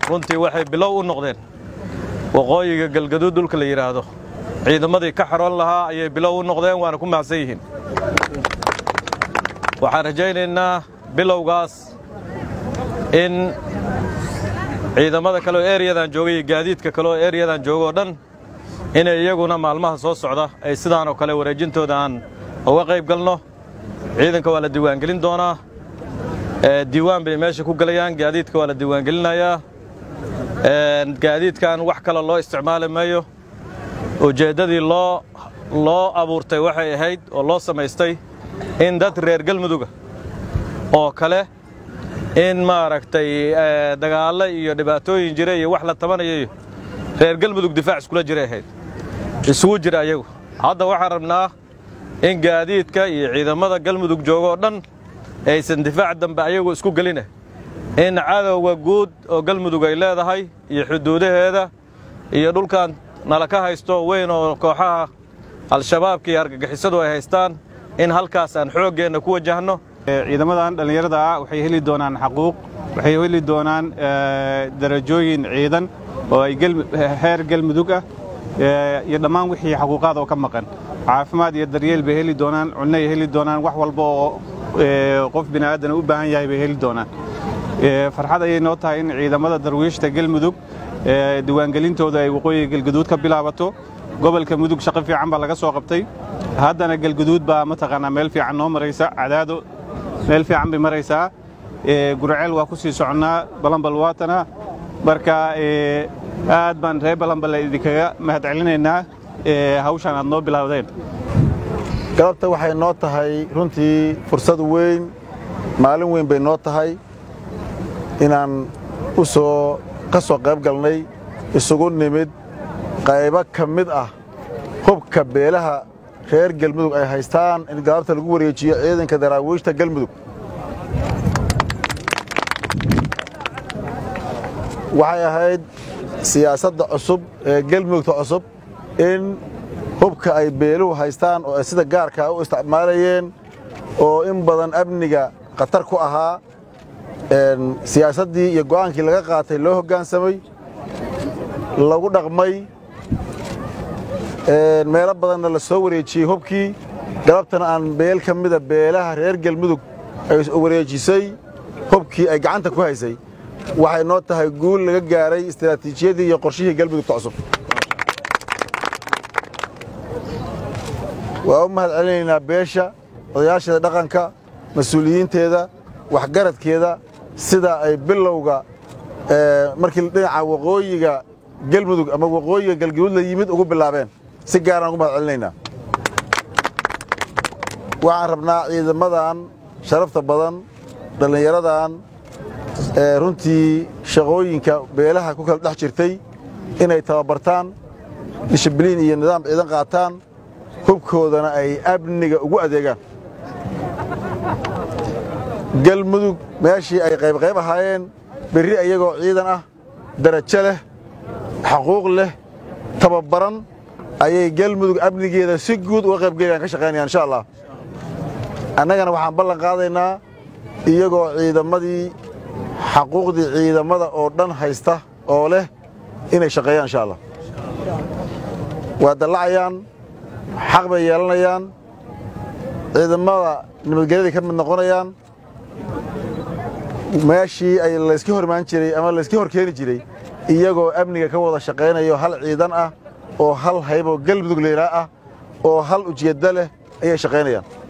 runtii waxay bilow u noqdeen waqooyiga galgaduud dhulka la yidhaahdo ciidamadii ka xaroon lahaa ayay bilow u noqdeen waana ku mahadsan yihiin waxaan rajaynaynaa bilowgaas in ciidamada kale oo ereyadan jooga iyo gaadiidka kale oo ereyadan jooga oo dhan inay iyaguna maalmaha soo socda ay sidaan oo kale wareejintooda aan uga qayb galno ciidanka waa la diiwaangelin doonaa diiwaan bay meesha ku gelayaan gaadiidka waa la diiwaangelinayaa gaadiidkan wax kale loo isticmaali maayo ujeeddadii loo loo abuurtay waxay ahayd oo loo samaystay in dad reer galmuduga oo kale in maaragtay dagaallo iyo dhibaatooyin jira iyo wax la tabanayayo reer galmudug difaac iskula jiray ahayd isugu jira ayagu hadda waxaan rabnaa in gaadiidka iyo ciidamada galmudug jooga oo dhan aysan difaac dambe ayagu isku gelina in cadowga guud oo galmudug ay leedahay iyo xuduudaheeda iyo dhulkan nala ka haysto weyn oo kooxaha al-shabaabka iyo argagixisadu ay haystaan in halkaas aan xooggeenna ku wajahno ciidamadan dhallinyarada ah waxay heli doonaan xaquuq waxay heli doonaan darajooyin ciidan oo ay heer galmudug ah iyo dhammaan wixii xaquuqaad oo ka maqan caafimaad iyo daryeel bay heli doonaan cunno ay heli doonaan wax walba oo qof bini aadan u baahan yahay bay heli doonaan farxad ayay noo tahay in ciidamada darwiishta galmudug diiwaangelintooda ay waqooyiga galguduud ka bilaabato gobolka mudug shaqo fiican baa laga soo qabtay haddana galguduud baa mataqaanaa meel fiican noo maraysa cadaado meel fiican bay maraysaa gurceel waa ku sii soconnaa balambal waatana marka aad baan reer balambal idinkaga mahadcelinaynaa hawshaan aad noo bilaawdeen galabta waxay noo tahay runtii fursad weyn maalin weyn bay noo tahay inaan u soo ka soo qayb galnay isugu nimid qaybo ka mid ah hubka beelaha reer galmudug ay haystaan in galabta lagu wareejiyo ciidanka daraawiishta galmudug waxay ahayd siyaasadda cusub ee galmudugta cusub in hubka ay beeluhu haystaan oo ay sida gaarkaa u isticmaalayeen oo in badan amniga khatar ku ahaa siyaasaddii iyo go'aankii laga qaatay loo hoggaansamay lagu dhaqmay meelo badanna la soo wareejiyey hubkii galabtana aan beel ka mida beelaha reer galmudug ay wareejisay hubkii ay gacanta ku haysay waxay noo tahay guul laga gaaray istaraatiijiyadii iyo qorshihii galmudugta cusub waa u mahad celinaynaa beesha odayaasheeda dhaqanka mas-uuliyiinteeda waxgaradkeeda sida ay bilowga markii dhinaca waqooyiga galmudug ama waqooyiga galgaduud la yimid ugu bilaabeen si gaaraan ugu mahad celinaynaa waxaan rabnaa ciidamadan sharafta badan dhallinyaradan runtii shaqooyinka beelaha ku kala dhex jirtay inay tababartaan dishibliin iyo nidaam ciidan qaataan hubkoodana ay amniga ugu adeegaan galmudug meeshii ay qaybqayb ahaayeen berri iyagoo ciidan ah darajo leh xaquuq leh tababaran ayay galmudug amnigeeda si guud uga qaybgelayaan ka shaqaynayaan insha allah annagana waxaan ballan qaadaynaa iyagoo ciidamadii xaquuqdii ciidamada oo dhan haysta oo leh inay shaqeeyaan insha allah waa dallacayaan xaq bay yeelanayaan ciidamada nabadgelyaday ka mid noqonayaan meeshii ay layska hormaan jiray ama layska hor keeni jiray iyagoo amniga ka wada shaqaynayo hal ciidan ah oo hal hayboo galmudug leylaa ah oo hal ujeeddo leh ayay shaqaynayaan